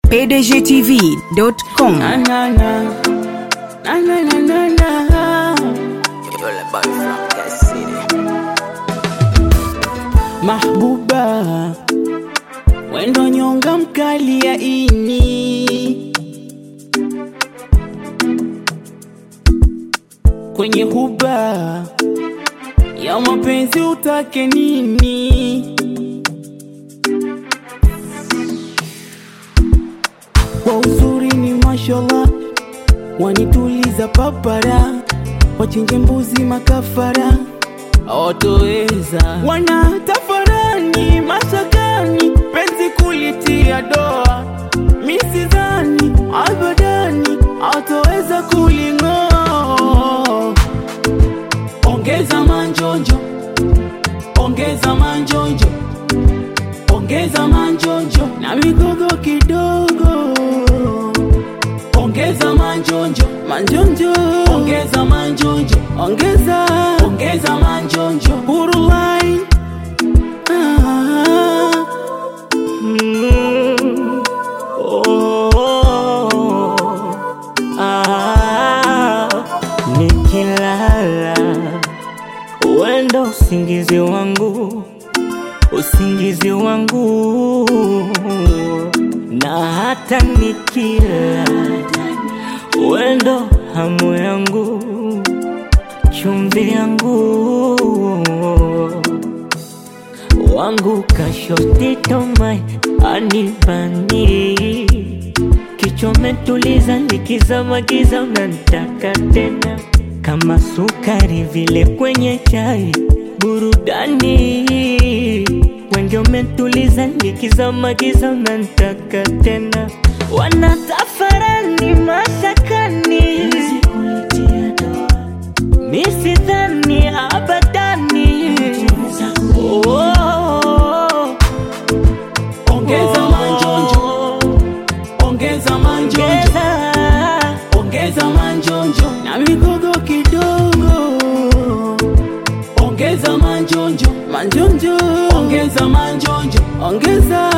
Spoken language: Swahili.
pdgtv.com. Na na na. Na na na na na. Mahbuba, wendo nyonga mkali ya ini kwenye huba ya mapenzi utake nini? Kwa uzuri ni mashallah, wanituliza papara, wachinje mbuzi makafara, hawatoweza wanatafarani mashakani, penzi kulitia doa, misizani abadani, hawatoweza kuling'oa. Ongeza manjonjo, ongeza manjonjo, ongeza manjonjo na migogo kidogo. Ongeza manjonjo, manjonjo, ongeza manjonjo, ongeza, ongeza manjonjo. Urulai. Ah, mm, oh, Ah, nikilala wendo usingizi wangu usingizi wangu na hata nikila wendo hamu yangu chumvi yangu wangu kashotitomai anibani kichometuliza likizama giza unantaka tena kama sukari vile kwenye chai burudani wengi umetuliza likizama giza unantaka tena wanatafarani mashakani misidhani abadani oh, ongeza manjonjo, ongeza manjonjo, ongeza ongeza manjonjo na migogo kidogo. Ongeza manjonjo, manjonjo, ongeza manjonjo, ongeza